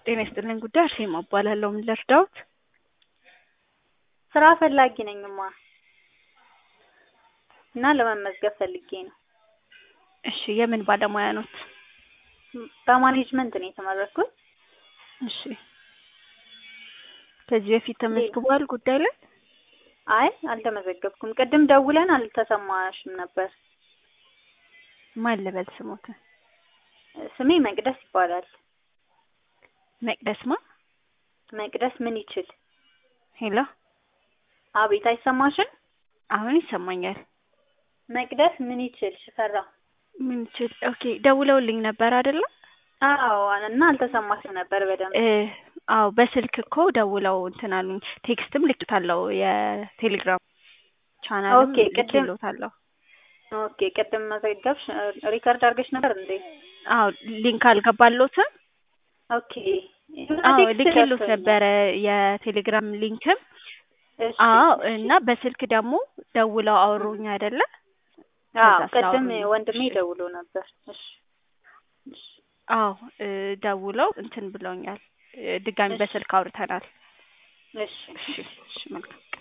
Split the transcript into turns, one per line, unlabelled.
ጤና ይስጥልኝ ጉዳይ አርሴማ እባላለሁ። ምን ልርዳዎት?
ስራ ፈላጊ ነኝማ እና ለመመዝገብ ፈልጌ ነው።
እሺ የምን ባለሙያ ኖት?
በማኔጅመንት ነው የተመረኩት።
እሺ ከዚህ በፊት ተመዝግቧል ጉዳይ ላይ?
አይ አልተመዘገብኩም። ቅድም ደውለን አልተሰማሽም ነበር።
ማን ልበል ስሞት?
ስሜ መቅደስ ይባላል።
መቅደስ ማ?
መቅደስ ምን ይችል?
ሄሎ
አቤት አይሰማሽም?
አሁን ይሰማኛል።
መቅደስ ምን ይችል ሽፈራ።
ምን ይችል? ኦኬ ደውለውልኝ ነበር አይደለ?
አዎ እና አልተሰማሽም ነበር በደንብ።
እ አዎ በስልክ እኮ ደውለው እንትን አሉኝ። ቴክስትም ልክታለሁ የቴሌግራም ቻናልም
ኦኬ፣ ቅድም-
ልክሎታለሁ።
ኦኬ ቅድም መዘገብሽ ሪከርድ አድርገሽ ነበር እንዴ?
አዎ ሊንክ አልገባሎትም?
ኦኬ
አዎ
ቴክስት
ልክሎት
ደርሶኛል።
ነበረ የቴሌግራም ሊንክም።
እሺ፣
አዎ
እሺ።
እና በስልክ ደግሞ ደውለው አወሩኝ አይደለ?
አዎ
ከዛ
ቅድም
ስላወሩኝ ነው።
ወንድሜ
እሺ።
ደውሎ ነበር። እሺ እሺ
አዎ እ ደውለው እንትን ብለውኛል። እ ድጋሚ
እሺ።
በስልክ አውርተናል።
እሺ
እሺ እሺ መልካም